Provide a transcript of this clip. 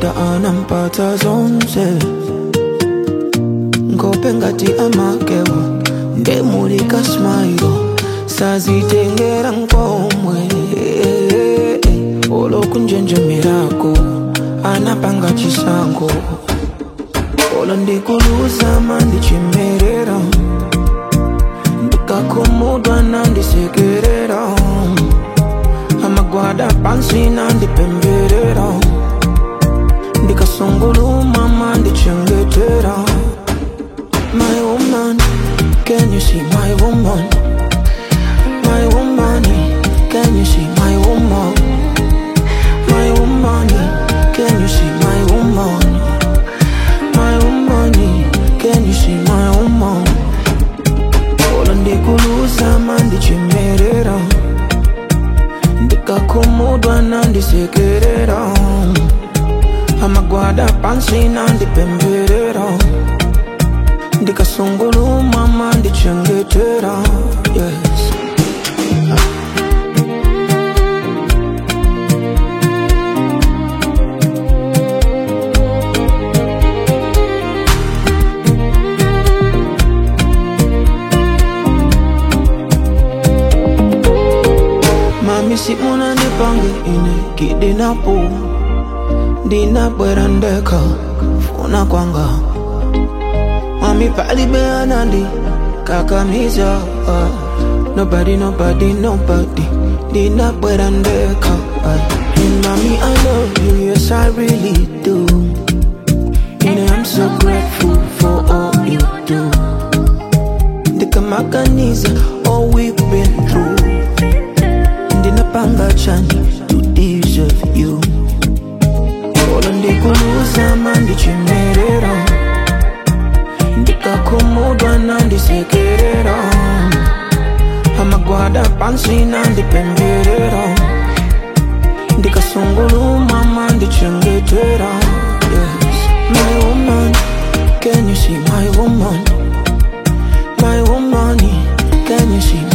madoda anampata zonse ngope ngati amakewo ndemulika smailo sazitengera nkomwe olokunjenjemerako anapanga chisango olo ndikuluzama ndichimerera ndikakhumudwa nandisekerera amagwada pansi nandipemberera ndikasungulumama ndichengetera my woman can you see my woman my woman can you see my woman my woman can you see my woman my woman can you see my woman olo ndikuluzama ndichimerera ndikakhumudwa nandisekerera amagwada pansi nandipemberera ndikasungulumama ndichengetera yes mami si unanipange ine kidinapo ndinabwera ndeka funa kwanga mami palibeanandi kakamiza uh, nobody nobody nobody ndinabwera ndeka uh. and mami i love you yes i really do and i'm so grateful for all you do ndikamaganiza all we've been through ndinapanga chani to deserve you olo ndikuluzama ndichimerera ndikakhumudwa nandisekerera amagwada pansi nandipemberera ndikasungulumama ndichengetera yes. my woman can you see my woman my woman can you see